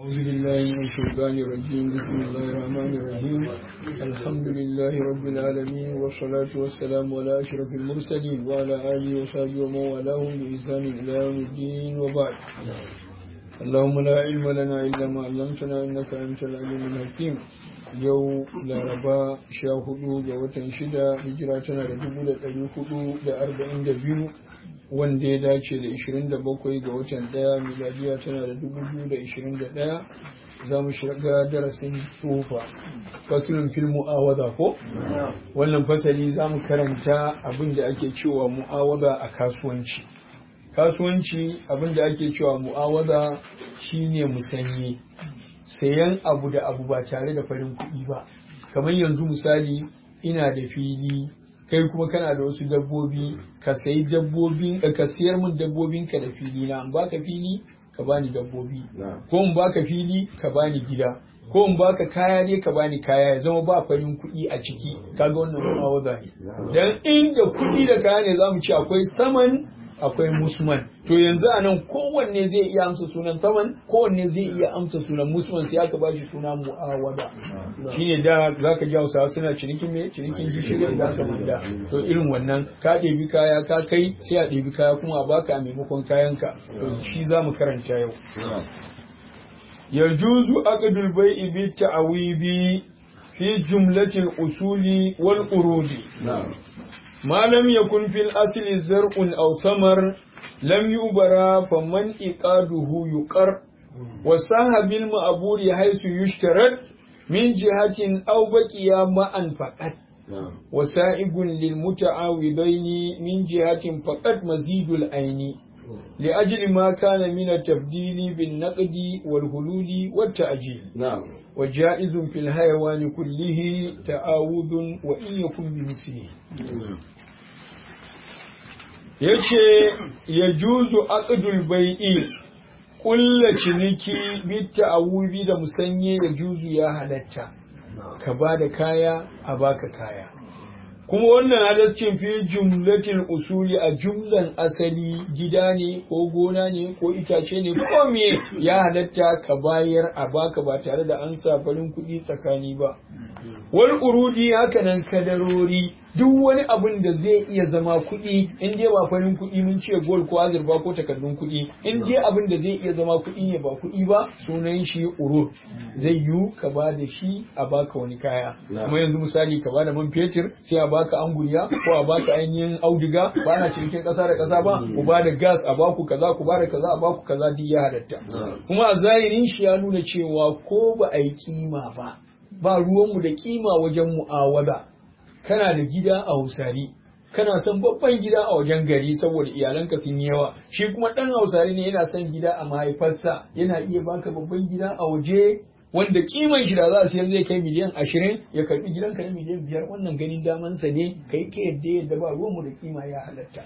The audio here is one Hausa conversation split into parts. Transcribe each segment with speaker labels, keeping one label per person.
Speaker 1: أعوذ بالله من الشيطان الرجيم بسم الله الرحمن الرحيم الحمد لله رب العالمين والصلاة والسلام على أشرف المرسلين وعلى آله وصحبه ومن والاهم بإحسان إلى يوم الدين وبعد اللهم لا علم لنا إلا ما علمتنا إنك أنت العليم الحكيم yau laraba sha hudu ga watan shida hijira tana da dubu da ɗari hudu da arba'in da biyu wanda ya dace da ishirin da bakwai ga watan ɗaya miladiya tana da dubu biyu da ishirin da ɗaya za mu shiga darasin tufa fasilin fil mu'awada ko wannan fasali za mu karanta abin da ake cewa mu'awada a kasuwanci kasuwanci abin da ake cewa mu'awada shine musanye sayan abu da abu ba tare da farin kuɗi ba kamar yanzu misali ina da fili kai kuma kana da wasu dabbobi ka sayi dabbobin ka siyar min dabbobin ka da fili na in baka fili ka bani dabbobi ko in baka fili ka bani gida ko in baka kaya ne ka bani kaya ya zama ba farin kuɗi a ciki kaga wannan mu'awaza ne dan inda kuɗi da kaya ne zamu ce akwai saman akwai musman to yanzu a nan kowanne zai iya amsa sunan saman kowanne zai iya amsa sunan musman sai aka ba shi suna mu'awada shine da zaka ji Hausawa suna cinikin me cinikin gishiri da aka manda to irin wannan ka ɗebi kaya ka kai sai a ɗebi kaya kuma a baka a maimakon kayanka to shi za mu karanta yau yajuzu aqdul bai'i bi ta'wibi fi jumlatil usuli wal urudi ما لم يكن في الأصل زرع أو ثمر لم يبرى فمن إقاده يقر وصاح بالمعبور حيث يشترط من جهة أو بقي معا فقط وسائق للمتعاوضين من جهة فقط مزيد العين لأجل ما كان من التبديل بالنقد والهلول والتأجيل نعم وجائز في الحيوان كله تعاوض وإن يكن بمثله yace ya juzu aqdul bai'i kulla ciniki bitta awubi da musanye ya juzu ya halatta ka ba da kaya a baka kaya kuma wannan halaccin fi jumlatil usuli a jumlan asali gida ne ko gona ne ko itace ne ko me ya halatta ka bayar a baka ba tare da an sa farin kuɗi tsakani ba wal urudi haka nan kadarori duk wani abin da zai iya zama kuɗi in dai ba farin kuɗi mun ce gold ko azurfa ko takardun kuɗi in dai abin da zai iya zama kuɗi ne ba kuɗi ba sunan shi urud zai yiwu ka ba da shi a baka wani kaya kuma yanzu misali ka ba da man fetur sai a baka anguriya ko a baka ainihin auduga ba na cikin ƙasa da ƙasa ba ku ba da gas a baku kaza ku ba da kaza a baku kaza duk ya halatta kuma a zahirin shi ya nuna cewa ko ba a yi kima ba ba ruwanmu da kima wajen mu'awada kana da gida a hausari kana son babban gida a wajen gari saboda iyalanka sun yi yawa shi kuma dan hausari ne yana son gida a mahaifarsa yana iya baka babban gida a waje wanda kiman shi da za a siyar zai kai miliyan ashirin ya karbi gidanka na miliyan biyar wannan ganin damansa ne kai ka yadda yadda ba ruwanmu da kima ya halatta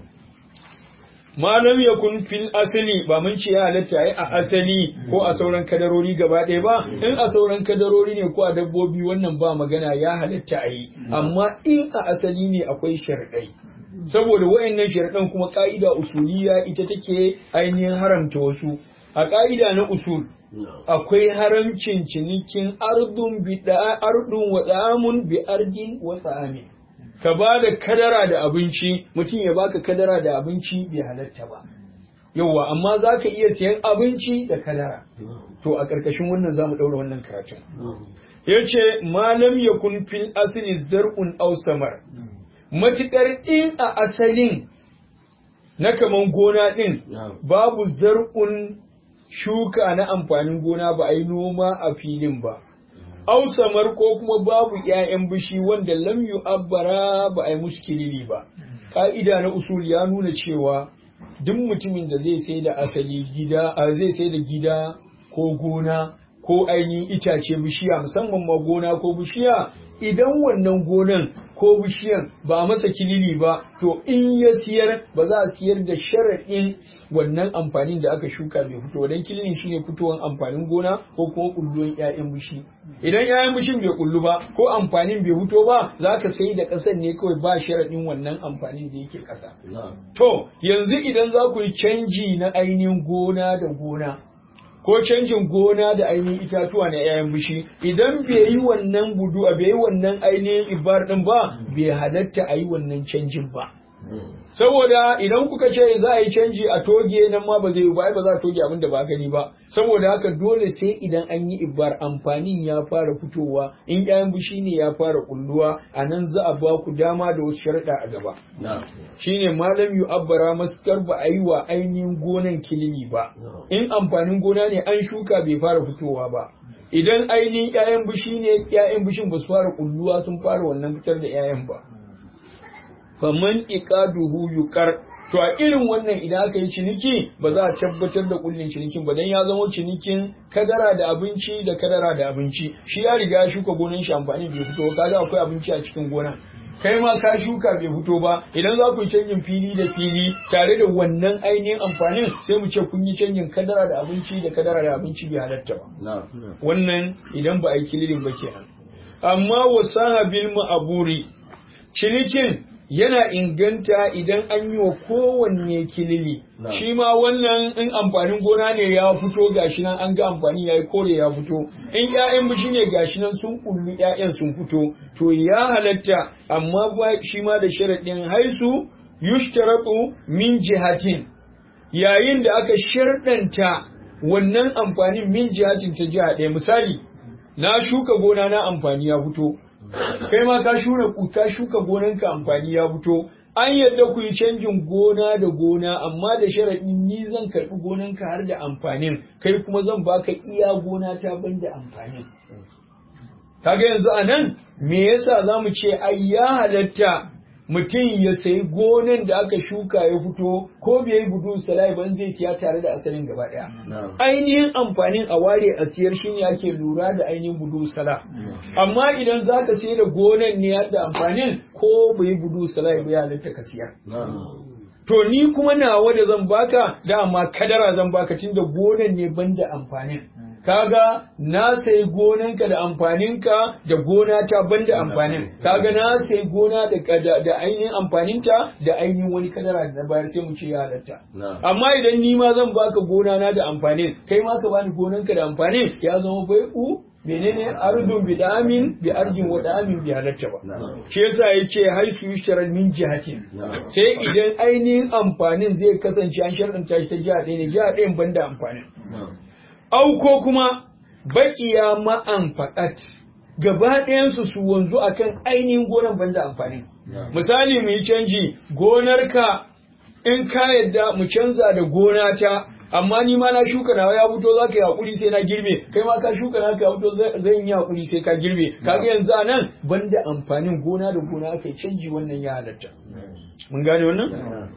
Speaker 1: malam ya kun fil asali ba mun ce ya halatta ai a asali ko a sauran kadarori gaba ɗaya ba in a sauran kadarori ne ko a dabbobi wannan ba magana ya halatta a yi amma in a asali ne akwai sharɗai saboda wayannan sharɗan kuma ka'ida usuliya ita take ainihin haramta wasu a ka'ida na usul akwai haramcin cinikin ardun bi ardun wa tsamun bi ardin wa tsamin ka ba da kadara da abinci mutum ya baka kadara da abinci bai halatta ba yauwa amma za ka iya siyan abinci da kadara to a ƙarƙashin wannan za mu ɗaura wannan karatun ya ce malam ya kun fil asali zar'un aw samar matuƙar in a asalin na kaman gona ɗin babu zar'un shuka na amfanin gona ba a yi noma a filin ba ausamar ko kuma babu ‘ya'yan bishi wanda lam yu'abbara ba a yi musu kilili ba. Ka'ida na usul ya nuna cewa duk mutumin da zai sai da asali gida, zai sai da gida ko gona ko ainihin itace bishiya musamman ma gona ko bishiya idan wannan gonan ko bishiyan ba a masa kilili ba to in ya siyar ba za a siyar da sharaɗin wannan amfanin da aka shuka bai fito dan kililin shine fitowar amfanin gona ko kuma kulluwan ƴaƴan bishi idan ƴaƴan bishin bai kullu ba ko amfanin bai fito ba za ka sai da ƙasar ne kawai ba sharaɗin wannan amfanin da yake ƙasa to yanzu idan za ku yi canji na ainihin gona da gona ko canjin gona da ainihin itatuwa na 'ya'yan bishi idan bai yi wannan budu bai yi wannan ainihin ibar din ba bai halatta a yi wannan canjin ba saboda idan kuka ce za a yi canji a toge nan ma ba zai yi ba ba za a toge abin da ba gani ba saboda haka dole sai idan an yi ibar amfanin ya fara fitowa in ƴaƴan bishi ne ya fara kulluwa a nan za a ba ku dama da wasu sharaɗa a gaba shine malam yu abbara maskar ba a yi wa ainihin gonan kilimi ba in amfanin gona ne an shuka bai fara fitowa ba idan ainihin ƴaƴan bishi ne ƴaƴan bishin ba su fara kulluwa sun fara wannan fitar da ƴaƴan ba faman iqaduhu yuqar to a irin wannan idan aka yi ciniki ba za a tabbatar da kullin cinikin ba dan ya zama cinikin kadara da abinci da kadara da abinci shi ya riga ya shuka gonan shi amfani bai fito kaga akwai abinci a cikin gonan kai ma ka shuka bai fito ba idan za ku yi canjin fili da fili tare da wannan ainihin amfanin sai mu ce kun yi canjin kadara da abinci da kadara da abinci bai halatta ba wannan idan ba a yi kililin ba kenan amma wasaha bil ma'aburi cinikin yana inganta idan an yi wa kowanne kilili shi ma wannan in amfanin gona ne ya fito gashi nan an ga amfani ya yi kore ya fito in ƴaƴan bishi ne gashi nan sun kullu ƴaƴan sun fito to ya halatta amma ba shi ma da sharaɗin haisu yushtaratu min jihatin yayin da aka sharɗanta wannan amfanin min jihatin ta jiha ɗaya misali na shuka gona na amfani ya fito kai ma ka shura ka shuka gonanka amfani ya fito an yadda ku yi canjin gona da gona amma da sharaɗin ni zan karɓi gonanka har da amfanin kai kuma zan baka iya gona ta ban da amfanin kaga yanzu a nan me yasa za mu ce ai ya halatta mutum ya sayi gonan da aka shuka ya fito ko bai yi budu salai ban zai siya tare da asalin gaba daya ainihin amfanin a ware a siyar shine ake lura da ainihin budu sala amma idan zaka sayar da gonan ne da amfanin ko bai budu salai ba ya halatta ka siyar to ni kuma nawa da zan baka dama kadara zan baka tunda gonan ne banda amfanin kaga na sai gonanka da amfaninka da gona ta banda amfanin kaga na sai gona da da ainihin amfaninta da ainihin wani kadara da bayar sai mu ce ya halatta amma idan ni ma zan baka gona na da amfanin kai ma ka bani gonanka da amfanin ya zama bai'u menene ardun bi damin bi ardin wa damin bi halatta ba shi yasa yace haisu yushtaral min jihatin sai idan ainihin amfanin zai kasance an sharɗanta shi ta jiha ɗaya ne jiha ɗayan banda amfanin au ko kuma baƙiya ma'an faɗat gaba ɗayansu su wanzu akan ainihin gonar banda amfanin misali mu yi canji gonarka in ka yadda mu canza da gona ta amma ni ma na shuka nawa ya fito za ka yi hakuri sai na girbe kai ma ka shuka na ka ya fito zan yi hakuri sai ka girbe kaga yanzu a nan banda amfanin gona da gona aka yi canji wannan ya halatta mun gane wannan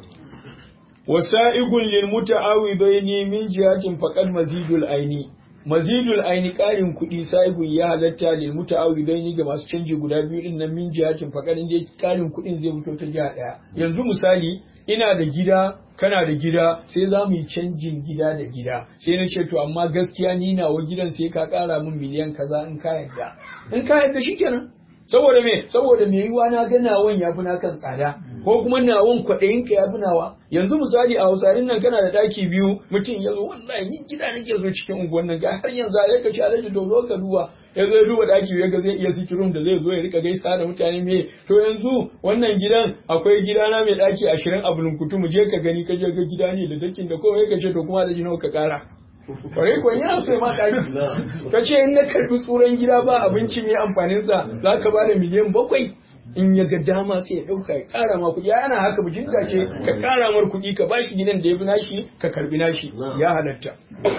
Speaker 1: wasa'igun lil muta'awidaini min jihatin faqad mazidul aini mazidul aini ƙarin kuɗi sa'igun ya halatta lil muta'awidaini ga masu canji guda biyu din nan min jihatin faqad inda ƙarin kuɗin zai fito ta jiha ɗaya yanzu misali ina da gida kana da gida sai za mu yi canjin gida da gida sai na ce to amma gaskiya ni nawa gidan sai ka ƙara min miliyan kaza in ka yarda in ka yarda shikenan saboda me saboda me yiwa na ga nawan ya fi kan tsada ko kuma nawan kwaɗayin ka ya fi nawa yanzu misali a hausarin nan kana da ɗaki biyu mutum ya zo wallahi ni gida nake zo cikin unguwan nan ga har yanzu a ka ci alaji to zo ka duba ya zo ya duba ɗaki ya ga zai iya sikirin da zai zo ya rika gaisa da mutane me to yanzu wannan gidan akwai gidana mai ɗaki ashirin a bulunkutu mu je ka gani ka je ga gida ne da dakin da kowai ka ce to kuma da nawa ka ƙara kwarai kuwa yana so ma ƙari ka ce in na karɓi tsuran gida ba abinci mai amfaninsa za ka ba da miliyan bakwai in ya ga dama sai ya ɗauka ya ƙara ma kuɗi ana haka bijinta ce ka ƙara mar kuɗi ka ba shi gidan da ya fi nashi ka karɓi nashi ya halatta.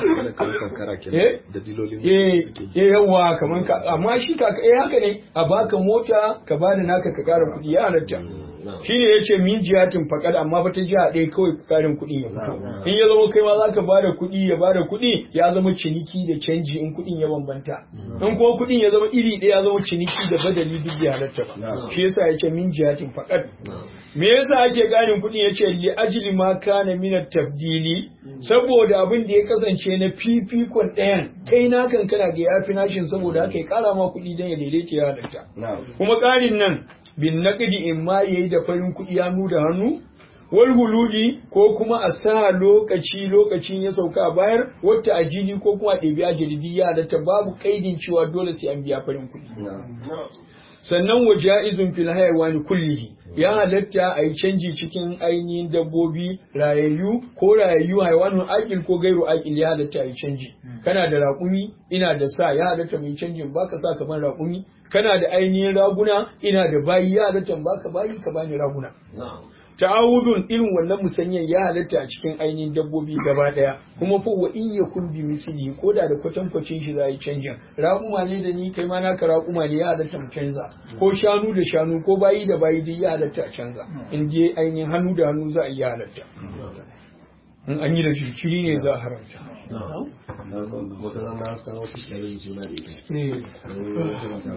Speaker 1: Eh yawa kamar ka amma shi ka eh haka ne a baka mota ka ba da naka ka ƙara kuɗi ya halatta. shi ne ya ce min jihatin faƙad amma fa ta jiha ɗaya kawai ƙarin kuɗin ya fito in ya zama kai ma za ka bada kuɗi ya bada kuɗi ya zama ciniki da canji in kuɗin ya bambanta in kuma kuɗin ya zama iri ɗaya ya zama ciniki da badali duk bai halatta ba shi yasa ya ce min jihatin faƙad me yasa ake ƙarin kuɗin ya ce li ajli ma kana min tabdili saboda abin da ya kasance na fifikon ɗayan kai na kan kana ga yafi nashin saboda haka ya ƙara ma kuɗi don ya daidaita ya halatta kuma ƙarin nan bin naqdi in ma yayi da farin kuɗi hannu da hannu wal hululi ko kuma a sa lokaci lokacin ya sauka a bayar wata ajili ko kuma a ɗebi ajali ya halatta babu kaidin cewa dole sai an biya farin kuɗi sannan wa ja'izun fil hayawani kullihi ya halatta a yi canji cikin ainihin dabbobi rayayyu ko rayayyu haiwanun akil ko gairu akil ya halatta a yi canji kana da raƙumi ina da sa ya halatta mai canjin baka sa kamar raƙumi kana da ainihin raguna ina da bayi ya halatta baka bayi ka bani raguna ta'awudun irin wannan musanyan ya halatta a cikin ainihin dabbobi gaba daya kuma fa wa in yakun bi misli ko da da kwatankwacin shi za a yi canjin raƙuma ne da ni kai ma naka raƙuma ne ya halatta mu canza ko shanu da shanu ko bayi da bayi duk ya halatta a canza in je ainihin hannu da hannu za a yi halatta in an yi da jinkiri ne za a haramta
Speaker 2: wata rana ta wasu tsaye juna da ita